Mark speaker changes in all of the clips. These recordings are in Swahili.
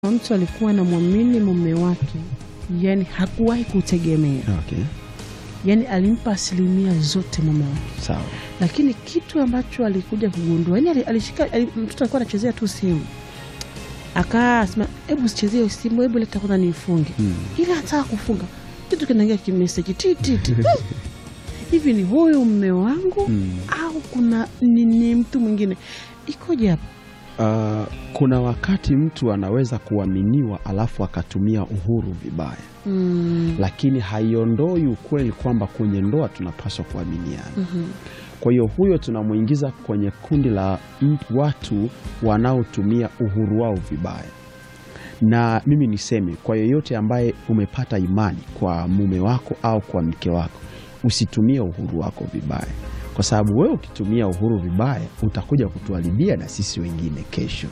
Speaker 1: mtu alikuwa anamwamini mume wake, yani hakuwahi kutegemea,
Speaker 2: Okay.
Speaker 1: yani alimpa asilimia zote mume wake,
Speaker 2: Sawa.
Speaker 1: lakini kitu ambacho alikuja kugundua, yani ali- alishika ali- mtoto alikuwa anachezea tu simu, akaa sema, hebu sichezee hiyo simu, hebu leta kwanza niifunge.
Speaker 2: Mm.
Speaker 1: Ili anataka kufunga, kitu kinaingia kimeseji ti ti ti hivi, ni huyu mume wangu
Speaker 2: Mm.
Speaker 1: au kuna ni, ni mtu mwingine? Ikoje hapa?
Speaker 2: Uh, kuna wakati mtu anaweza kuaminiwa alafu akatumia uhuru vibaya,
Speaker 1: Mm.
Speaker 2: lakini haiondoi ukweli kwamba kwenye ndoa tunapaswa kuaminiana.
Speaker 1: Mhm.
Speaker 2: Kwa hiyo huyo tunamwingiza kwenye kundi la m- watu wanaotumia uhuru wao vibaya. Na mimi niseme kwa yeyote ambaye umepata imani kwa mume wako au kwa mke wako, usitumie uhuru wako vibaya, kwa sababu wewe ukitumia uhuru vibaya utakuja kutuharibia na sisi wengine kesho.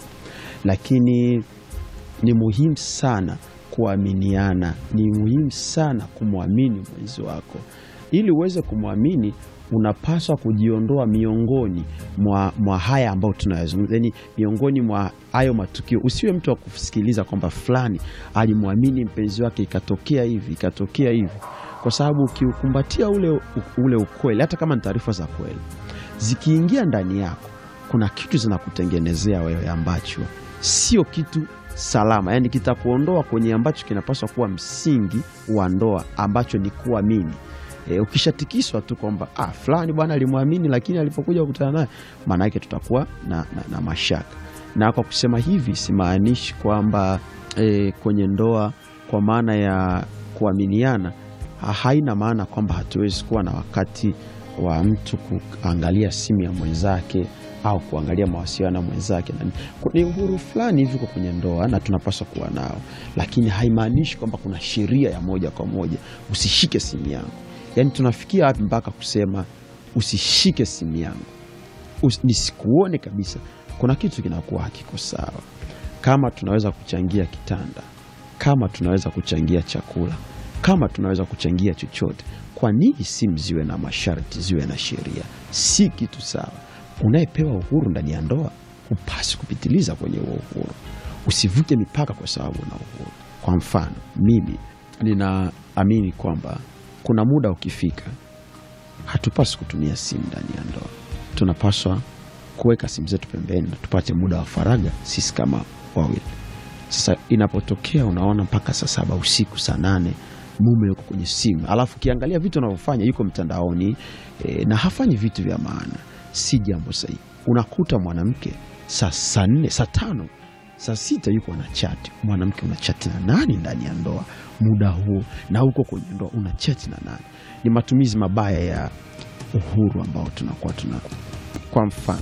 Speaker 2: Lakini ni muhimu sana kuaminiana, ni muhimu sana kumwamini mwenzi wako. Ili uweze kumwamini, unapaswa kujiondoa miongoni mwa, mwa haya ambayo tunayazungumza, yani miongoni mwa hayo matukio. Usiwe mtu wa kusikiliza kwamba fulani alimwamini mpenzi wake ikatokea hivi ikatokea hivi, kwa sababu ukiukumbatia ule, ule ukweli, hata kama ni taarifa za kweli, zikiingia ndani yako, kuna kitu zinakutengenezea wewe ambacho sio kitu salama, yani kitakuondoa kwenye ambacho kinapaswa kuwa msingi wa ndoa ambacho ni kuamini. E, ukishatikiswa tu kwamba ah, fulani bwana alimwamini, lakini alipokuja kukutana naye, maana yake tutakuwa na, na, na mashaka. Na kwa kusema hivi simaanishi kwamba e, kwenye ndoa kwa maana ya kuaminiana ha- haina maana kwamba hatuwezi kuwa na wakati wa mtu kuangalia simu ya mwenzake au kuangalia mawasiliano ya mwenzake. Na ni uhuru fulani hivi uko kwenye ndoa na tunapaswa kuwa nao, lakini haimaanishi kwamba kuna sheria ya moja kwa moja usishike simu yangu. Yaani tunafikia wapi mpaka kusema usishike simu yangu, Usi- nisikuone kabisa? Kuna kitu kinakuwa hakiko sawa. Kama tunaweza kuchangia kitanda, kama tunaweza kuchangia chakula, kama tunaweza kuchangia chochote, kwa nini simu ziwe na masharti, ziwe na sheria? Si kitu sawa. Unayepewa uhuru ndani ya ndoa hupasi kupitiliza kwenye huo uhuru, usivuke mipaka kwa sababu una uhuru. Kwa mfano, mimi ninaamini kwamba kuna muda ukifika, hatupaswi kutumia simu ndani ya ndoa. Tunapaswa kuweka simu zetu pembeni na tupate muda wa faragha sisi kama wawili. Sasa inapotokea unaona mpaka saa saba usiku, saa nane mume yuko kwenye simu, alafu ukiangalia vitu anavyofanya yuko mtandaoni e, na hafanyi vitu vya maana, si jambo sahihi. Unakuta mwanamke saa saa nne saa tano saa sita yuko na chati. Mwanamke una chati na nani ndani ya ndoa muda huo, na huko kwenye ndoa una chati na nani? Ni matumizi mabaya ya uhuru ambao tunakuwa tuna. Kwa mfano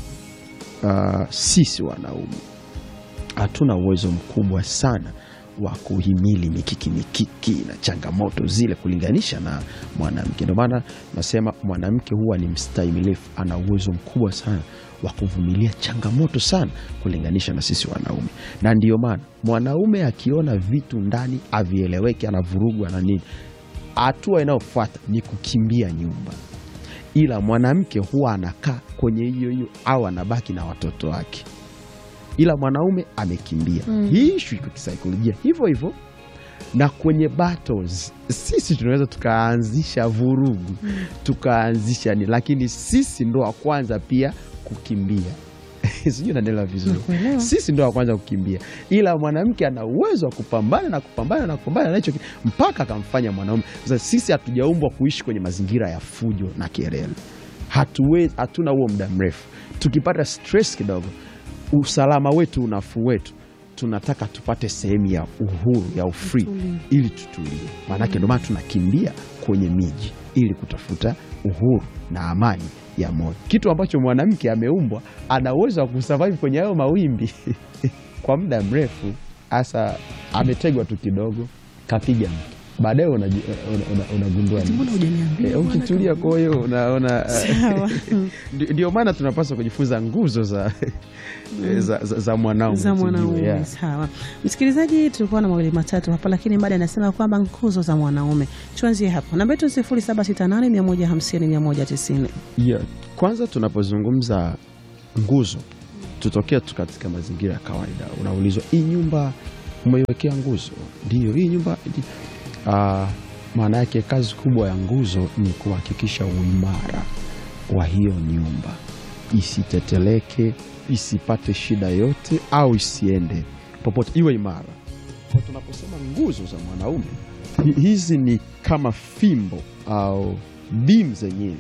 Speaker 2: uh, sisi wanaume hatuna uwezo mkubwa sana wa kuhimili mikiki mikiki na changamoto zile kulinganisha na mwanamke. Ndio maana nasema mwanamke huwa ni mstahimilifu, ana uwezo mkubwa sana wa kuvumilia changamoto sana kulinganisha na sisi wanaume, na ndiyo maana mwanaume akiona vitu ndani avieleweki, anavurugwa na nini, hatua inayofuata ni kukimbia nyumba ila mwanamke huwa anakaa kwenye hiyo hiyo au anabaki na watoto wake, ila mwanaume amekimbia.
Speaker 1: Mm.
Speaker 2: Hii ishu iko kisaikolojia hivyo hivyo, na kwenye battles sisi tunaweza tukaanzisha vurugu tukaanzisha ni, lakini sisi ndo wa kwanza pia kukimbia. Sijui naendelea vizuri.
Speaker 1: Nakuelewa.
Speaker 2: Sisi ndo wa kwanza kukimbia, ila mwanamke ana uwezo wa kupambana na kupambana na kupambana na hicho kitu mpaka akamfanya mwanaume. Sasa sisi hatujaumbwa kuishi kwenye mazingira ya fujo na kelele, hatuwezi, hatuna huo muda mrefu. Tukipata stress kidogo, usalama wetu, unafuu wetu, tunataka tupate sehemu ya uhuru ya ufree
Speaker 1: Utulivu.
Speaker 2: ili tutulie. Maanake ndio maana tunakimbia kwenye miji ili kutafuta uhuru na amani ya moyo, kitu ambacho mwanamke ameumbwa ana uwezo wa kusurvive kwenye hayo mawimbi kwa muda mrefu. Hasa ametegwa tu kidogo, kapiga mtu, baadaye unaji- una- una- unagundua nini?
Speaker 1: Mbona hujaniambia
Speaker 2: Eh,
Speaker 1: bwana
Speaker 2: ukitulia,
Speaker 1: kabisa?
Speaker 2: kwa hiyo unaona eh,
Speaker 1: Sawa.
Speaker 2: Ndi- ndio maana tunapaswa kujifunza nguzo za, za, za, za mwanaume
Speaker 1: za
Speaker 2: tujue,
Speaker 1: mwanaume
Speaker 2: yeah.
Speaker 1: sawa. Msikilizaji, tulikuwa na mawili matatu hapa, lakini baada anasema kwamba nguzo za mwanaume. Tuanzie hapo, namba yetu sifuri saba sita nane mia moja hamsini mia moja tisini.
Speaker 2: Yeah. Kwanza tunapozungumza nguzo tutokea tu katika mazingira ya kawaida, unaulizwa hii nyumba umeiwekea nguzo. Ndio hii nyumba uh, maana yake kazi kubwa ya nguzo ni kuhakikisha uimara wa hiyo nyumba, isiteteleke, isipate shida yote, au isiende popote, iwe imara. Kwa tunaposema nguzo za mwanaume, hi- hizi ni kama fimbo au beam zenyewe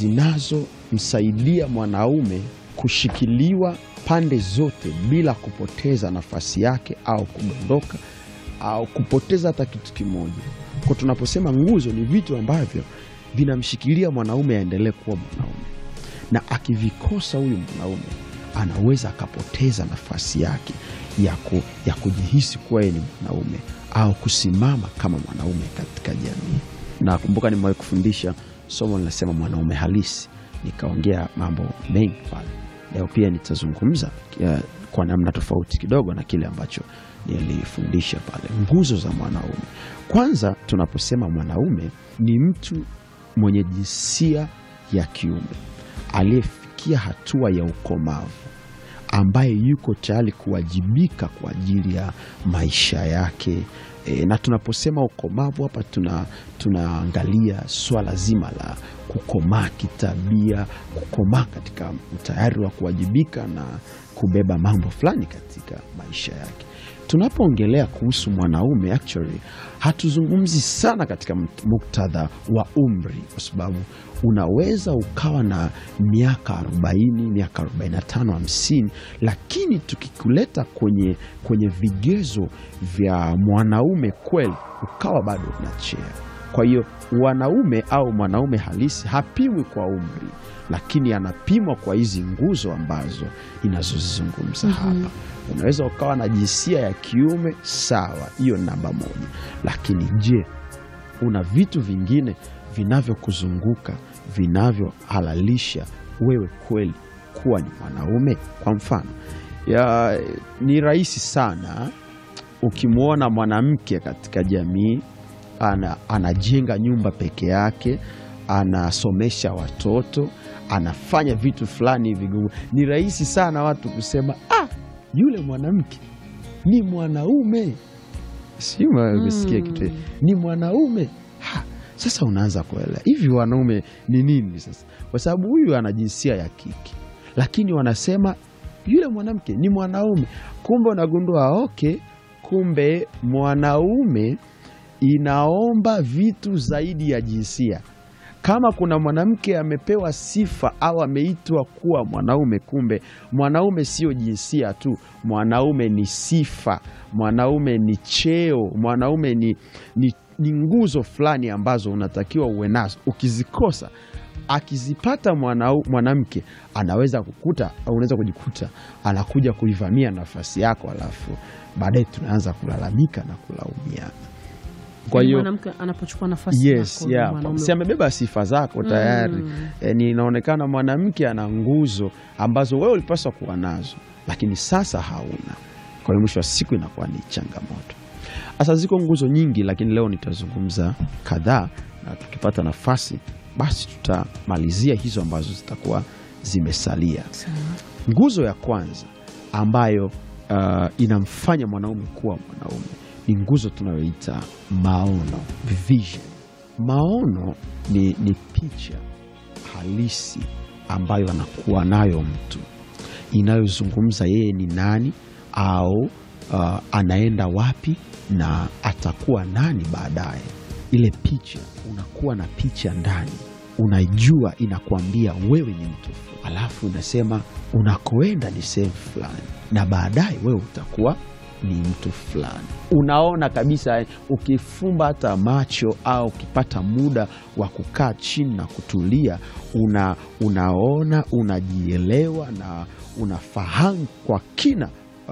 Speaker 2: zinazomsaidia mwanaume kushikiliwa pande zote bila kupoteza nafasi yake au kudondoka au kupoteza hata kitu kimoja. Kwa tunaposema nguzo, ni vitu ambavyo vinamshikilia mwanaume aendelee kuwa mwanaume, na akivikosa huyu mwanaume anaweza akapoteza nafasi yake ya, ku, ya kujihisi kuwa yeye ni mwanaume au kusimama kama mwanaume katika jamii. Nakumbuka nimewahi kufundisha somo linasema mwanaume halisi, nikaongea mambo mengi pale. Leo pia nitazungumza uh, kwa namna tofauti kidogo na kile ambacho nilifundisha pale, nguzo za mwanaume. Kwanza, tunaposema mwanaume ni mtu mwenye jinsia ya kiume aliyefikia hatua ya ukomavu ambaye yuko tayari kuwajibika kwa ajili ya maisha yake. E, na tunaposema ukomavu hapa tuna tunaangalia swala zima la kukomaa kitabia, kukomaa katika utayari wa kuwajibika na kubeba mambo fulani katika maisha yake. Tunapoongelea kuhusu mwanaume actually hatuzungumzi sana katika muktadha wa umri, kwa sababu unaweza ukawa na miaka 40, miaka 45, 50, lakini tukikuleta kwenye, kwenye vigezo vya mwanaume kweli ukawa bado unachea. Kwa hiyo wanaume au mwanaume halisi hapimwi kwa umri, lakini anapimwa kwa hizi nguzo ambazo inazozizungumza hapa. Unaweza ukawa na jinsia ya kiume sawa, hiyo ni namba moja, lakini je, una vitu vingine vinavyokuzunguka vinavyohalalisha wewe kweli kuwa ni mwanaume? Kwa mfano ya, ni rahisi sana ukimwona mwanamke katika jamii ana, anajenga nyumba peke yake, anasomesha watoto, anafanya vitu fulani vigumu, ni rahisi sana watu kusema ah, yule mwanamke ni mwanaume. Si umesikia
Speaker 1: Mm.
Speaker 2: kitu ni mwanaume ha, sasa unaanza kuelewa hivi wanaume ni nini sasa, kwa sababu huyu ana jinsia ya kike, lakini wanasema yule mwanamke ni mwanaume. Kumbe unagundua okay, kumbe mwanaume inaomba vitu zaidi ya jinsia. Kama kuna mwanamke amepewa sifa au ameitwa kuwa mwanaume, kumbe mwanaume sio jinsia tu, mwanaume ni sifa, mwanaume ni cheo, mwanaume ni, ni, ni nguzo fulani ambazo unatakiwa uwe nazo. Ukizikosa, akizipata mwanau- mwanamke anaweza kukuta au unaweza kujikuta anakuja kuivamia nafasi yako, alafu baadaye tunaanza kulalamika na kulaumiana. Kwa hiyo
Speaker 1: mwanamke anapochukua nafasi
Speaker 2: yes,
Speaker 1: yako, ndio
Speaker 2: yeah.
Speaker 1: mwanaume-
Speaker 2: si amebeba sifa zako tayari
Speaker 1: Mm.
Speaker 2: e, ni inaonekana mwanamke ana nguzo ambazo wewe ulipaswa kuwa nazo, lakini sasa hauna. Kwa hiyo mwisho wa siku inakuwa ni changamoto. Sasa ziko nguzo nyingi, lakini leo nitazungumza kadhaa, na tukipata nafasi basi tutamalizia hizo ambazo zitakuwa zimesalia.
Speaker 1: Sawa.
Speaker 2: Nguzo ya kwanza ambayo uh, inamfanya mwanaume kuwa mwanaume ni nguzo tunayoita maono, vision. Maono ni, ni picha halisi ambayo anakuwa nayo mtu inayozungumza yeye ni nani au uh, anaenda wapi na atakuwa nani baadaye. Ile picha, unakuwa na picha ndani, unaijua, inakuambia wewe ni mtu fulani, alafu unasema unakoenda ni sehemu fulani, na baadaye wewe utakuwa ni mtu fulani. Unaona kabisa, ukifumba hata macho au ukipata muda wa kukaa chini na kutulia, una, unaona, unajielewa na unafahamu kwa kina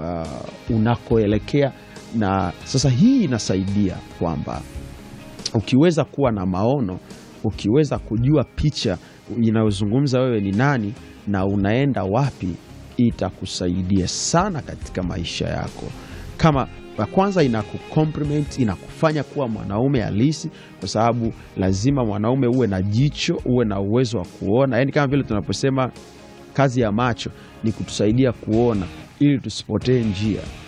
Speaker 2: uh, unakoelekea. Na sasa hii inasaidia kwamba ukiweza kuwa na maono, ukiweza kujua picha inayozungumza wewe ni nani na unaenda wapi, itakusaidia sana katika maisha yako. Kama ya kwanza, inakucompliment inakufanya kuwa mwanaume halisi, kwa sababu lazima mwanaume uwe na jicho, uwe na uwezo wa kuona. Yaani kama vile tunaposema kazi ya macho ni kutusaidia kuona ili tusipotee njia.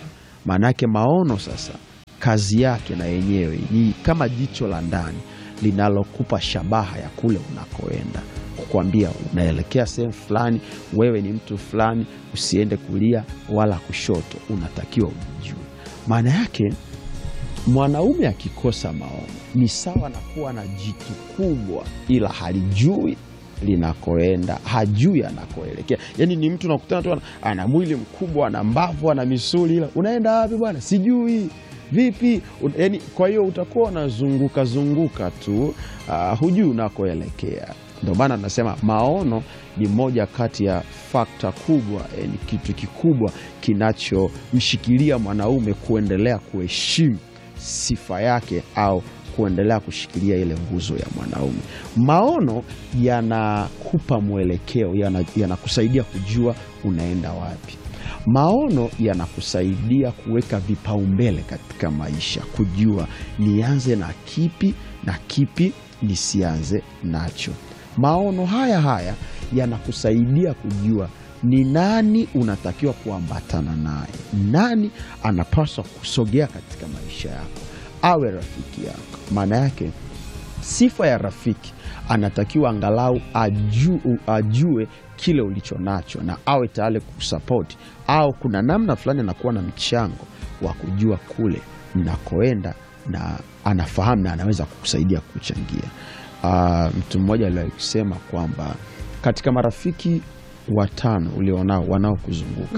Speaker 2: Maanake maono sasa kazi yake na yenyewe ni kama jicho la ndani linalokupa shabaha ya kule unakoenda, kukwambia unaelekea sehemu fulani, wewe ni mtu fulani, usiende kulia wala kushoto, unatakiwa ujijue. Maana yake mwanaume akikosa maono ni sawa na kuwa na jitu kubwa, ila halijui linakoenda, hajui anakoelekea. Yani ni mtu nakutana tu ana- ana mwili mkubwa, ana mbavu, ana misuli, ila unaenda wapi bwana? Sijui vipi. Un- Yani, kwa hiyo utakuwa unazunguka zunguka tu, ah, hujui unakoelekea. Ndio maana tunasema maono ni moja kati ya fakta kubwa, eh, ni kitu kikubwa kinachomshikilia mwanaume kuendelea kuheshimu sifa yake au kuendelea kushikilia ile nguzo ya mwanaume. Maono yanakupa mwelekeo, yana- yanakusaidia kujua unaenda wapi. Maono yanakusaidia kuweka vipaumbele katika maisha, kujua nianze na kipi na kipi nisianze nacho. Maono haya haya yanakusaidia kujua ni nani unatakiwa kuambatana naye, nani anapaswa kusogea katika maisha yako, awe rafiki yako. Maana yake sifa ya rafiki anatakiwa angalau ajue, ajue kile ulicho nacho na awe tayari kukusapoti, au kuna namna fulani anakuwa na mchango wa kujua kule mnakoenda na anafahamu na anaweza kukusaidia kuchangia. Ah, mtu mmoja aliwahi kusema kwamba katika marafiki watano ulionao wanaokuzunguka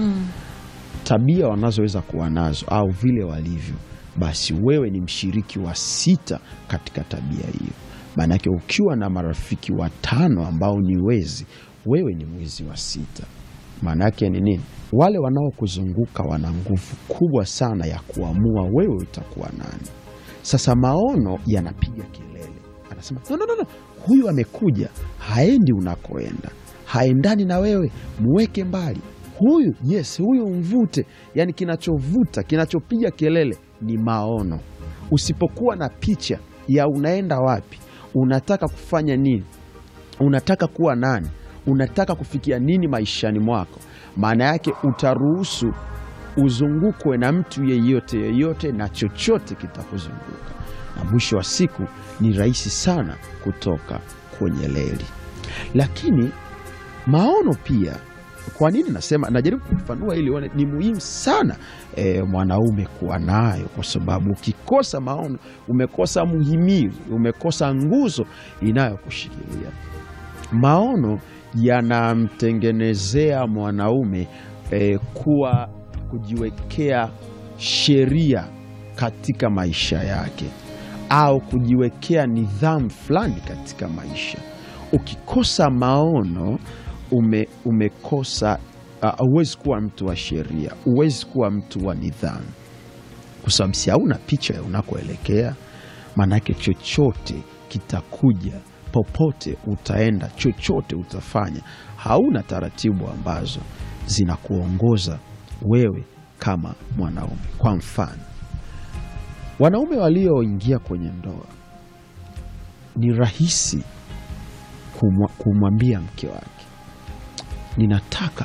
Speaker 2: tabia wanazoweza kuwa nazo au vile walivyo, basi wewe ni mshiriki wa sita katika tabia hiyo. Maanake ukiwa na marafiki watano ambao ni wezi, wewe ni mwizi wa sita. Maana yake ni nini? Wale wanaokuzunguka wana nguvu kubwa sana ya kuamua wewe utakuwa nani. Sasa maono yanapiga kelele, anasema no, no, no, no. Huyu amekuja, haendi unakoenda, haendani na wewe, muweke mbali. Huyu yes, huyu mvute. Yani kinachovuta kinachopiga kelele ni maono. Usipokuwa na picha ya unaenda wapi, unataka kufanya nini, unataka kuwa nani, unataka kufikia nini maishani mwako, maana yake utaruhusu uzungukwe na mtu yeyote yeyote na chochote kitakuzunguka, na mwisho wa siku ni rahisi sana kutoka kwenye reli. Lakini maono pia, kwa nini nasema, najaribu kufafanua ili uone ni muhimu sana e, mwanaume kuwa nayo, kwa sababu ukikosa maono umekosa muhimili, umekosa nguzo inayokushikilia. Maono yanamtengenezea mwanaume e, kuwa kujiwekea sheria katika maisha yake au kujiwekea nidhamu fulani katika maisha. Ukikosa maono ume, umekosa huwezi kuwa mtu wa sheria, huwezi kuwa mtu wa nidhamu, kwa sababu si hauna picha ya unakoelekea. Maanake chochote kitakuja, popote utaenda, chochote utafanya, hauna taratibu ambazo zinakuongoza wewe kama mwanaume. Kwa mfano, wanaume walioingia kwenye ndoa ni rahisi kumwa- kumwambia mke wake, ninataka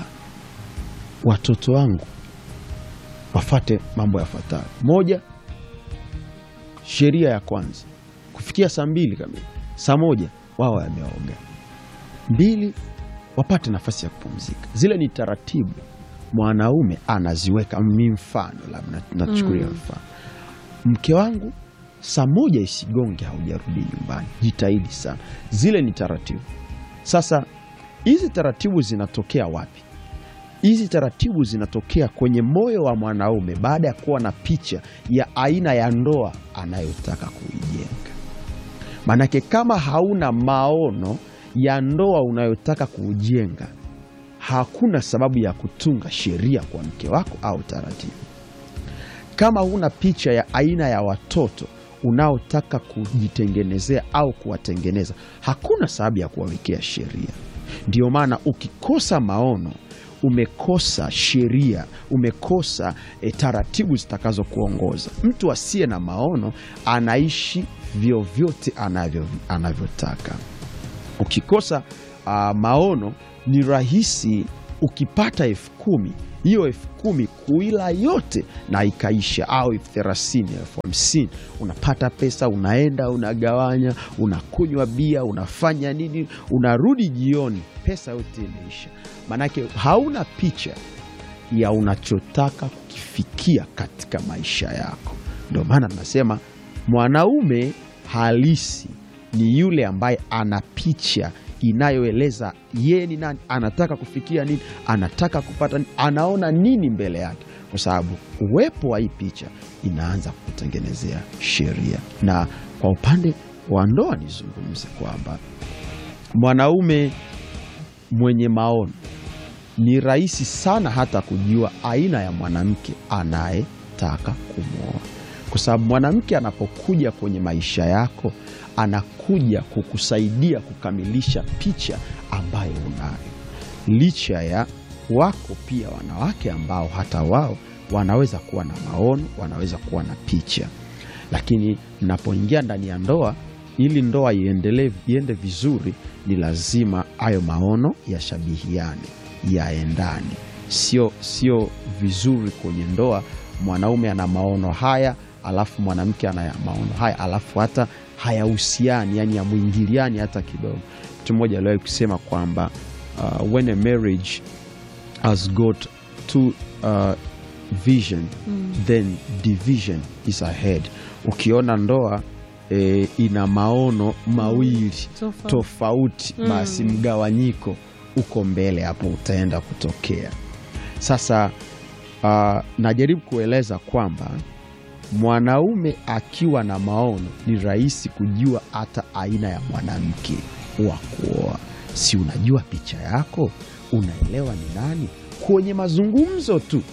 Speaker 2: watoto wangu wafate mambo yafuatayo. Moja, sheria ya kwanza, kufikia saa mbili kamili, saa moja wao wameoga. Mbili, wapate nafasi ya kupumzika. Zile ni taratibu mwanaume anaziweka. Mi mfano labda nachukulia mfano, mke wangu saa moja isigonge haujarudi nyumbani, jitahidi sana. Zile ni taratibu. Sasa hizi taratibu zinatokea wapi? Hizi taratibu zinatokea kwenye moyo wa mwanaume baada ya kuwa na picha ya aina ya ndoa anayotaka kuijenga. Maanake kama hauna maono ya ndoa unayotaka kuujenga, hakuna sababu ya kutunga sheria kwa mke wako au taratibu. Kama huna picha ya aina ya watoto unaotaka kujitengenezea au kuwatengeneza, hakuna sababu ya kuwawekea sheria. Ndio maana ukikosa maono, umekosa sheria, umekosa e, taratibu zitakazokuongoza. Mtu asiye na maono anaishi vyovyote anavyo anavyotaka. Ukikosa ah, maono, ni rahisi ukipata elfu kumi hiyo elfu kumi kuila yote na ikaisha, au elfu thelathini elfu hamsini unapata pesa, unaenda unagawanya, unakunywa bia, unafanya nini, unarudi jioni, pesa yote imeisha. Maanake hauna picha ya unachotaka kukifikia katika maisha yako. Ndio maana tunasema mwanaume halisi ni yule ambaye ana picha inayoeleza yeye ni nani, anataka kufikia nini, anataka kupata nini, anaona nini mbele yake, kwa sababu uwepo wa hii picha inaanza kutengenezea sheria. Na kwa upande wa ndoa nizungumze kwamba mwanaume mwenye maono ni rahisi sana hata kujua aina ya mwanamke anayetaka kumwoa, kwa sababu mwanamke anapokuja kwenye maisha yako anakuja kukusaidia kukamilisha picha ambayo unayo, licha ya wako pia wanawake ambao hata wao wanaweza kuwa na maono, wanaweza kuwa na picha, lakini mnapoingia ndani ya ndoa, ili ndoa iendelee iende vizuri, ni lazima hayo maono yashabihiane, yaendane. Sio sio vizuri kwenye ndoa mwanaume ana maono haya alafu mwanamke ana maono haya alafu hata hayahusiani, yani yamwingiliani hata kidogo. Mtu mmoja aliwahi kusema kwamba uh, when a marriage has got two uh, vision then division is ahead. Ukiona ndoa eh, ina maono mawili
Speaker 1: Tofauti.
Speaker 2: tofauti, basi mgawanyiko uko mbele hapo utaenda kutokea. Sasa uh, najaribu kueleza kwamba mwanaume akiwa na maono ni rahisi kujua hata aina ya mwanamke wa kuoa. Si unajua picha yako, unaelewa ni nani. Kwenye mazungumzo tu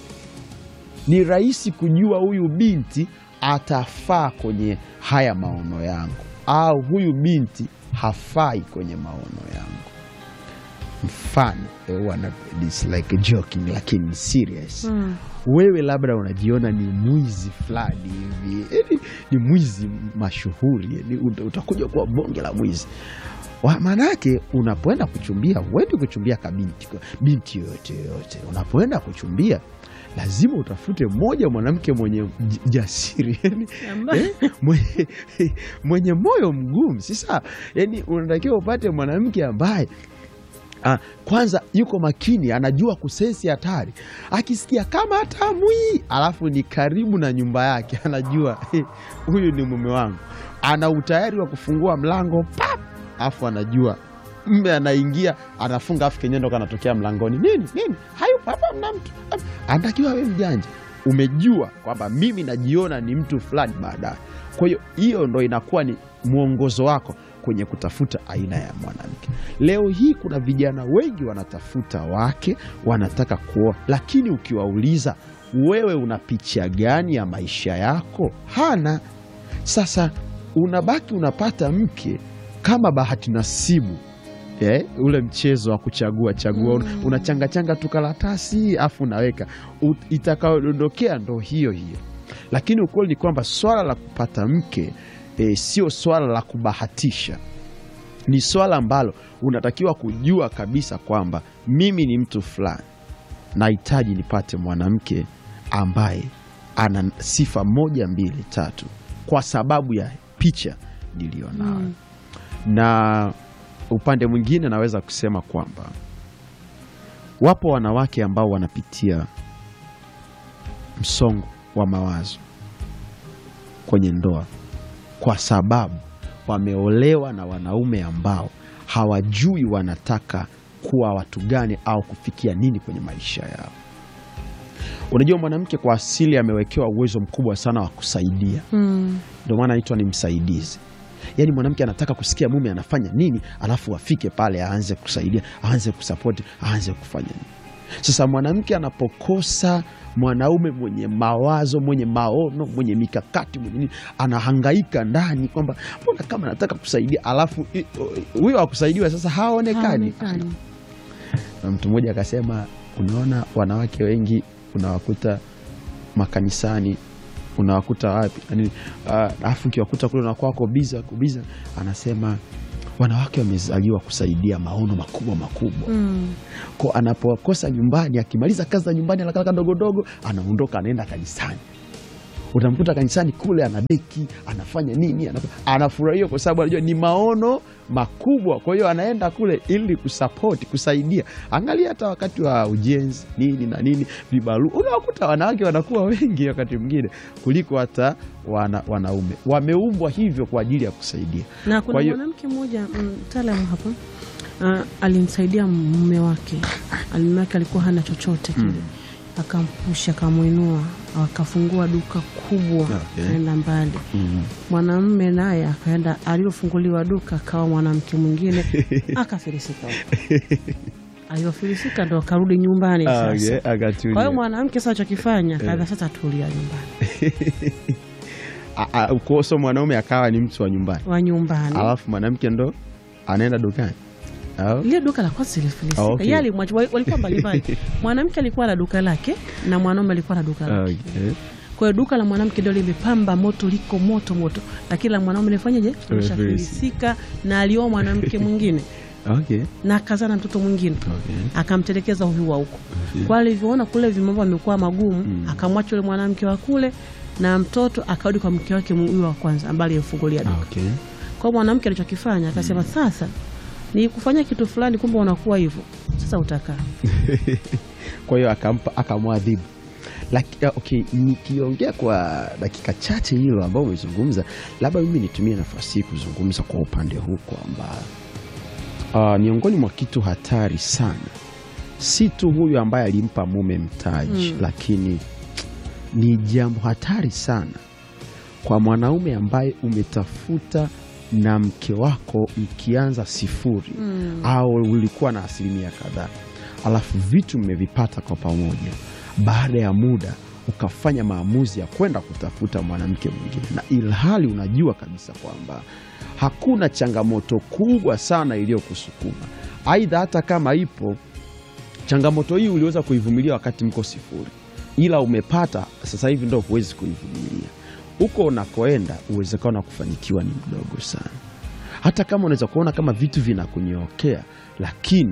Speaker 2: ni rahisi kujua huyu binti atafaa kwenye haya maono yangu, au huyu binti hafai kwenye maono yangu. Mfano eh, wana- it's like joking, lakini ni serious
Speaker 1: Mm.
Speaker 2: wewe labda unajiona ni mwizi fulani hivi, yaani ni mwizi mashuhuri, yaani uta- utakuja kuwa bonge la mwizi. Wa- Maanake unapoenda kuchumbia, huendi kuchumbia kabinti binti yoyote yoyote. Unapoenda kuchumbia, lazima utafute mmoja mwanamke mwenye j- jasiri yaani,
Speaker 1: Ambaye-
Speaker 2: eh, mwenye, mwenye moyo mgumu. Sasa yani unatakiwa upate mwanamke ambaye Ah, kwanza yuko makini, anajua kusensi hatari. Akisikia kama hatamwi, alafu ni karibu na nyumba yake, anajua "Eh, huyu ni mume wangu. Ana utayari wa kufungua mlango pap, alafu anajua mme anaingia, anafunga, afu kenyendo kanatokea mlangoni, nini nini, hayupo hapa, mna mtu. Anatakiwa we mjanja, umejua kwamba mimi najiona ni mtu fulani baadaye. Kwa hiyo hiyo ndo inakuwa ni mwongozo wako kwenye kutafuta aina ya mwanamke. Leo hii kuna vijana wengi wanatafuta wake, wanataka kuoa, lakini ukiwauliza wewe una picha gani ya maisha yako, hana. Sasa unabaki unapata mke kama bahati nasibu. Eh, ule mchezo wa kuchagua chagua,
Speaker 1: Mm.
Speaker 2: unachangachanga tu karatasi afu unaweka U- itakayodondokea ndo hiyo hiyo. Lakini ukweli ni kwamba swala la kupata mke e, sio swala la kubahatisha, ni swala ambalo unatakiwa kujua kabisa kwamba mimi ni mtu fulani, nahitaji nipate mwanamke ambaye ana sifa moja mbili tatu, kwa sababu ya picha niliyonayo
Speaker 1: Mm.
Speaker 2: na upande mwingine naweza kusema kwamba wapo wanawake ambao wanapitia msongo wa mawazo kwenye ndoa kwa sababu wameolewa na wanaume ambao hawajui wanataka kuwa watu gani au kufikia nini kwenye maisha yao. Unajua, mwanamke kwa asili amewekewa uwezo mkubwa sana wa kusaidia
Speaker 1: Mm.
Speaker 2: ndio maana anaitwa ni msaidizi. Yaani mwanamke anataka kusikia mume anafanya nini, alafu afike pale aanze kusaidia, aanze kusapoti, aanze kufanya nini. Sasa mwanamke anapokosa mwanaume mwenye mawazo, mwenye maono, mwenye mikakati, mwenye nini, anahangaika ndani kwamba mbona kama anataka kusaidia, alafu i- huyo wa kusaidiwa sasa haonekani.
Speaker 1: Haonekani.
Speaker 2: Na mtu mmoja akasema, unaona wanawake wengi unawakuta makanisani unawakuta wapi yani, ah, alafu ukiwakuta kule unakuwa wako biza kubiza, anasema wanawake wamezaliwa kusaidia maono makubwa makubwa
Speaker 1: Mm.
Speaker 2: ko anapokosa nyumbani, akimaliza kazi za nyumbani anakaa ndogo dogo, anaondoka anaenda kanisani. Utamkuta kanisani kule anadeki, anafanya nini, anaf- anafurahia kwa sababu anajua ni maono makubwa. Kwa hiyo anaenda kule ili kusapoti, kusaidia. Angalia hata wakati wa ujenzi nini na nini, vibarua, unawakuta wanawake wanakuwa wengi wakati mwingine kuliko hata wana, wanaume. Wameumbwa hivyo kwa ajili ya kusaidia.
Speaker 1: na kuna
Speaker 2: Kwa hiyo-
Speaker 1: mwanamke mmoja mtaalamu hapa uh, alimsaidia mume wake. Mume wake alikuwa hana chochote kile, akampusha, akamwinua, akafungua duka kubwa,
Speaker 2: Okay.
Speaker 1: akaenda mbali.
Speaker 2: Mm.
Speaker 1: Mwanamume naye akaenda, aliyofunguliwa duka akawa mwanamke mwingine, akafilisika huko. Aliyofilisika ndo akarudi nyumbani
Speaker 2: Ah,
Speaker 1: sasa.
Speaker 2: okay, akatulia.
Speaker 1: Kwa hiyo mwanamke sasa chokifanya kaza sasa, tulia nyumbani,
Speaker 2: A- a- kuoso mwanaume akawa ni mtu wa nyumbani
Speaker 1: wa nyumbani
Speaker 2: alafu mwanamke ndo anaenda dukani au?
Speaker 1: lile duka la kwanza lilifilisika.
Speaker 2: Ah, okay.
Speaker 1: Yeye alimwacha- wal- walikuwa mbalimbali. Mwanamke alikuwa na duka lake na mwanaume alikuwa na duka lake.
Speaker 2: Okay.
Speaker 1: Kwa hiyo duka la mwanamke ndio limepamba moto, liko moto moto, lakini la mwanaume lifanyaje? Lishafilisika, na alioa mwanamke mwingine
Speaker 2: Okay.
Speaker 1: na akazaa na mtoto mwingine
Speaker 2: Okay.
Speaker 1: akamtelekeza huyu wa huko. Kwa alivyoona kule vimambo vimekuwa magumu, akamwacha yule mwanamke wa kule na mtoto akarudi kwa mke wake huyu wa kwanza ambaye alimfungulia duka.
Speaker 2: Okay.
Speaker 1: Kwa hiyo mwanamke alichokifanya akasema, sasa ni kufanya kitu fulani, kumbe unakuwa hivyo, sasa utakaa
Speaker 2: Kwa hiyo akampa akamwadhibu. Laki, ah, okay, nikiongea kwa dakika chache hilo ambao umezungumza, labda mimi nitumie nafasi hii kuzungumza kwa upande huu kwamba uh, miongoni mwa kitu hatari sana, si tu huyu ambaye alimpa mume mtaji lakini ni jambo hatari sana kwa mwanaume ambaye umetafuta na mke wako mkianza sifuri au ulikuwa na asilimia kadhaa, alafu vitu mmevipata kwa pamoja, baada ya muda ukafanya maamuzi ya kwenda kutafuta mwanamke mwingine, na ilhali unajua kabisa kwamba hakuna changamoto kubwa sana iliyokusukuma. Aidha, hata kama ipo changamoto hii uliweza kuivumilia wakati mko sifuri, ila umepata sasa hivi ndo huwezi kuivumilia. Huko unakoenda uwezekano wa kufanikiwa ni mdogo sana, hata kama unaweza kuona kama vitu vinakunyookea, lakini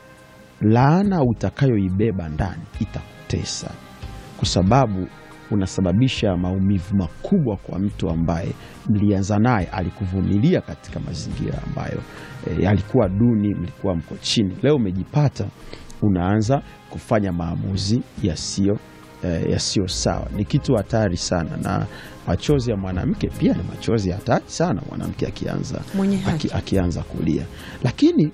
Speaker 2: laana utakayoibeba ndani itakutesa, kwa sababu unasababisha maumivu makubwa kwa mtu ambaye mlianza naye, alikuvumilia katika mazingira ambayo e, yalikuwa duni, mlikuwa mko chini. Leo umejipata unaanza kufanya maamuzi yasiyo eh, yasiyo sawa. Ni kitu hatari sana, na machozi ya mwanamke pia ni machozi hatari sana, mwanamke akianza,
Speaker 1: Mwenye haki.
Speaker 2: aki, akianza kulia. Lakini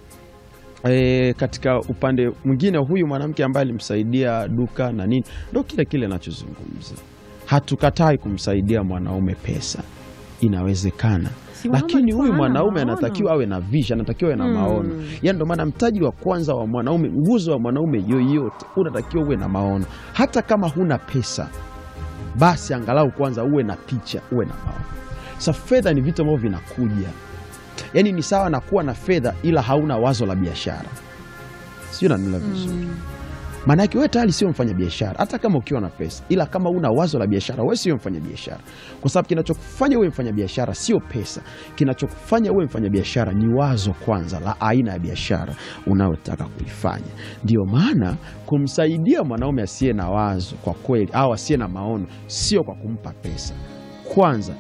Speaker 2: e, katika upande mwingine, huyu mwanamke ambaye alimsaidia duka na nini, ndo kile kile nachozungumza. Hatukatai kumsaidia mwanaume pesa, inawezekana
Speaker 1: Si mwanaume
Speaker 2: lakini
Speaker 1: alikuwa
Speaker 2: huyu
Speaker 1: hana
Speaker 2: mwanaume
Speaker 1: maono.
Speaker 2: anatakiwa awe na vision, anatakiwa awe na
Speaker 1: Mm.
Speaker 2: maono. Yani ndo maana mtaji wa kwanza wa mwanaume, nguzo wa mwanaume yoyote, unatakiwa uwe na maono. Hata kama huna pesa, basi angalau kwanza uwe na picha, uwe na maono. Sa fedha ni vitu ambavyo vinakuja, yani ni sawa na kuwa na fedha ila hauna wazo la biashara, sio? Nanila vizuri maana yake wewe tayari sio mfanya biashara, hata kama ukiwa na pesa, ila kama una wazo la biashara, wewe sio mfanya biashara, kwa sababu kinachokufanya uwe mfanya biashara sio pesa. Kinachokufanya uwe mfanya biashara ni wazo kwanza la aina ya biashara unayotaka kuifanya. Ndio maana kumsaidia mwanaume asiye na wazo kwa kweli, au asiye na maono, sio kwa kumpa pesa. Kwanza